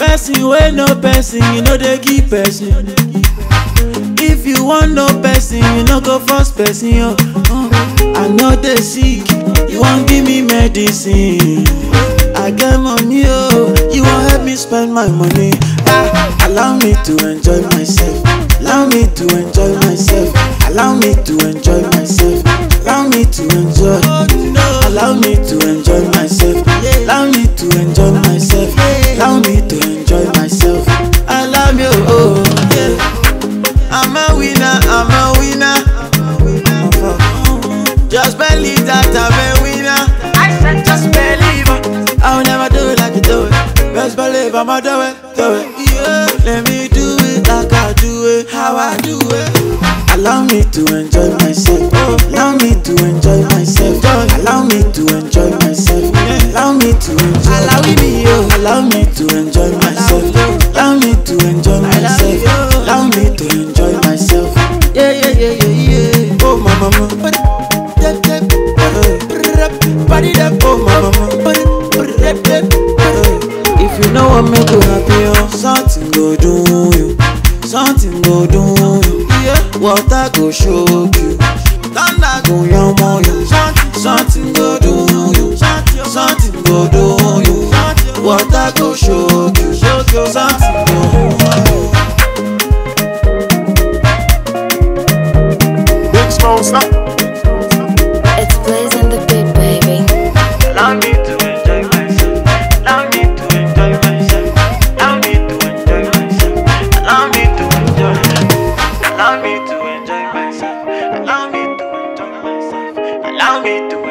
person wey no person you no dey give person if you wan know person you no go force person yo uh, i no dey sick you wan give me medicine i get money oh you wan help me spend my money ah allow me to enjoy myself allow me to enjoy myself allow me to enjoy myself allow me to enjoy allow me to enjoy myself allow me to enjoy myself allow me to enjoy myself allow me oh yeah i'm a winner i'm a winner just believe that i'm a winner i said just believe i'll never do it like you do it best believe i'ma do it do it yeah let me do it like i do it how i do it allow me to enjoy myself allow me to enjoy myself allow me to enjoy myself allow me to enjoy allow me allow me to enjoy myself allow me to enjoy myself allow me to enjoy myself yeah yeah yeah yeah yeah oh my mama body that oh my mama if you know what make you happy oh something go do you something go do you yeah water go shock you thunder go yanmo you something go do you something go do you water go shock you something go Big Smoke, stop. It's blazing the beat, baby. Allow me to enjoy myself. Allow me to enjoy myself. Allow me to enjoy myself. Allow me to enjoy. Allow me to enjoy myself. Allow me to enjoy myself. Allow me to